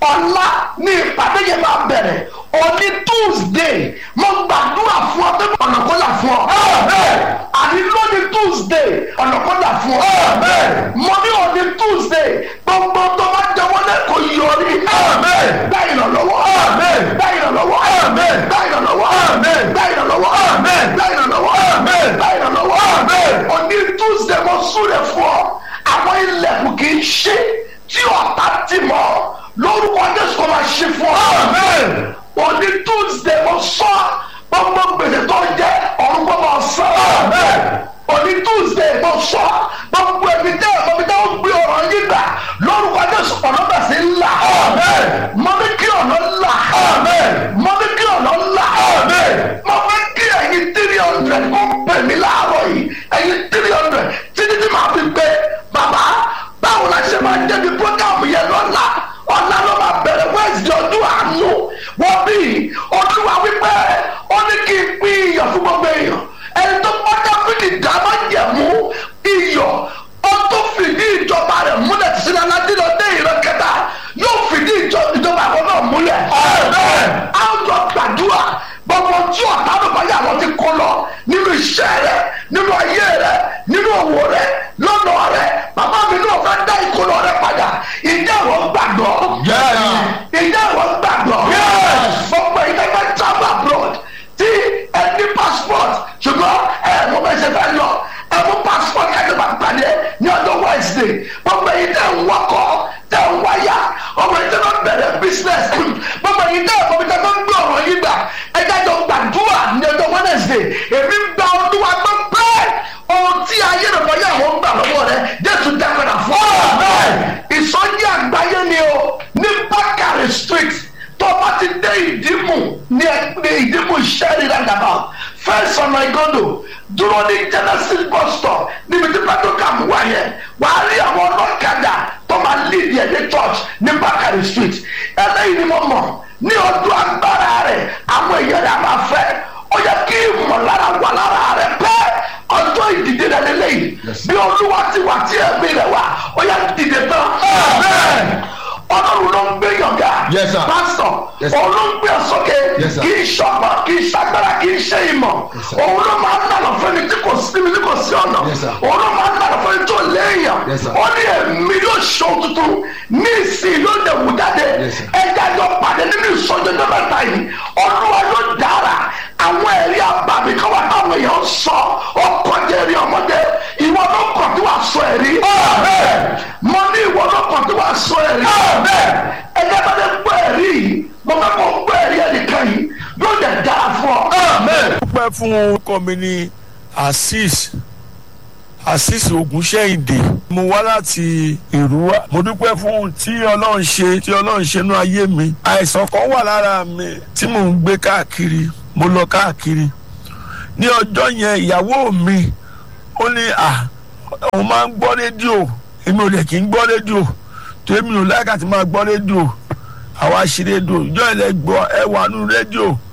ọ̀la ní ìpàdé yẹn máa bẹ̀rẹ̀ òní tuesday mo gbàdúrà fún ọ pé ọ̀nà kó là fún ọ. àní lónìí tuesday ọ̀nà kó là fún ọ. mo ní òní tuesday gbogbo tó bá jẹ wọlé kò yọrí. gbá ìrànlọ́wọ́. gbá ìrànlọ́wọ́. gbá ìrànlọ́wọ́. gbá ìrànlọ́wọ́. gbá ìrànlọ́wọ́. gbá ìrànlọ́wọ́. òní tuesday mo súre fún ọ àwọn ilẹ̀kùn kì í ṣe tí ọ̀tá ti mọ̀ lórúkọ jésù kò máa ṣe fún ọ. òní tuesday mo sọ gbogbo gbèsè tó jẹ ọ̀run kò máa sọ. òní tuesday mo sọ gbogbo ẹbí tẹ ẹbí tẹ ó gbé ọ̀rọ̀ yín gbà lórúkọ jésù ọ̀nà bẹ̀ sí là. mo ní kí ọ̀nà là. mo ní kí ọ̀nà là. mo fẹ́ kí ẹ̀yin three hundred kó pè mí láàárọ̀ yìí ẹ̀yin three hundred títí tí màá fi gbé bàbá báwo la ṣe máa débi program yẹn lọ́la ọ̀la ló máa bẹ̀rẹ̀ wẹ́ẹ̀sì ọdún àánú wọ́n bí olúwa wípé ó ní kí n pín iyọ̀ fún gbogbo èèyàn ẹni tó pọ́jà fìdí dáná jẹ̀mú iyọ̀ ó tó fìdí ìjọba rẹ̀ múlẹ̀ tí sinmi aládìrọ̀ dé ìran kẹta yóò fìdí ìjọba àwọn náà múlẹ̀. àwùjọ gbàdúrà gbogbo tí ọ̀tá bàbá yà wọ́n ti kó lọ nínú iṣẹ́ rẹ̀ nínú ayé rẹ̀ nínú òwò rẹ̀ lọ́nà rẹ̀ bàbá mi náà fẹ́ dá ìkólọ rẹ̀ padà ìjẹ́ àwọn gbàgbọ́. ìjẹ́ àwọn gbàgbọ́. gbogbo ìjọba travel abroad tí ẹ ní passport ṣùgbọ́n ẹ mo bẹ ṣe fẹ́ lọ ẹ mú passport ẹ ló máa pàdé ní ọjọ́ wednesday gbogbo èyí tẹ̀ ń wọkọ̀ tẹ̀ ń wáyà ọmọ yìí tẹ̀ ń bẹ̀rẹ̀ business gbogbo èyí tẹ̀ ń bọ̀ tẹ̀ ń gbé ọ̀rọ̀ yìí gbà ẹ jáde gbàdúrà ní ọjọ́ wednesday èmi gba ọdún wa gbọ́ bẹ́ẹ̀ ohun tí ayé rẹ̀ wọ́n yà wọ́n gbà lọ́wọ́ rẹ̀ jésù dẹ́gbẹ̀rẹ̀ fún ọ. ìsọjí àgbáyé ni o ní bákàrẹ̀ street tó bá ti dé ìdímù ní ìdímù sẹ́rí roundabout first ọ̀nà ìgọ́dọ̀ dúró ní genesis bus stop níbi tí pàtókàmù wà yẹn wà á rí àwọn ọlọ́kadà tó máa lead yẹn ní church ní bákàrẹ̀ street ẹlẹ́yìn ni mo mọ̀ ní ọdún agbára rẹ̀ àwọn èèyàn rẹ̀ máa fẹ́ ó yẹ kí ìmọ̀lára wà lára rẹ̀ pẹ́ ọjọ́ ìdìde rẹ̀ lélẹ́yìn bí olúwa ti wà tí ẹ̀mí rẹ̀ wà ó yẹ dìde tán. ọlọ́run ló ń gbé yọ̀ǹda Yes, sir. pásítọ̀ Yes, sir. òun ló ń gbé sókè Yes, sir. kì í ṣọgbọ́n kì í ṣagbára kì í ṣe ìmọ̀ Yes, sir. òun ló máa ń nàlọ́ fẹ́ni tí kò sí mi tí kò sí ọ̀nà Yes, sir. òun ló máa ń nàlọ́ fẹ́ni tó léèyàn Yes, sir. ó ní ẹ̀mí yóò ṣe tuntun ní ìsìn ló lè wù jáde Yes, sir. ẹja jọ pàdé nínú ìsọjọ mẹ́ta yìí olúwa yóò dára àwọn ẹ̀rí àbàmì kan wà táwọn èèyàn sọ ọkọjẹ ẹ̀rí ọmọdé ìwọ ló kàn tí wàá sọ ẹ̀rí mo ní ìwọ ló kàn tí wàá sọ ẹ̀rí ẹjẹ bá dé gbọ́ ẹ̀rí yìí mo fẹ́ kó gbọ́ ẹ̀rí ẹnìkan yìí yóò dẹ̀ dára fún ọ. dúpẹ́ fún orúkọ mi ní azeez azeez ogunṣẹ́yìndé mo wá láti ìrúwà mo dúpẹ́ fún ohun tí ọlọ́run ṣe tí ọlọ́run ṣe nú ayé mi àìsàn kan wà lára mi tí mò ń gbé káàkiri mo lọ káàkiri ní ọjọ́ yẹn ìyàwó mi ó ní à òun máa ń gbọ́ rédíò èmi ò lè kí ń gbọ́ rédíò tó èmi ò láìka tí máa gbọ́ rédíò àwa ṣe rédíò ìjọ ilẹ̀ gbọ́ ẹ wà nú rédíò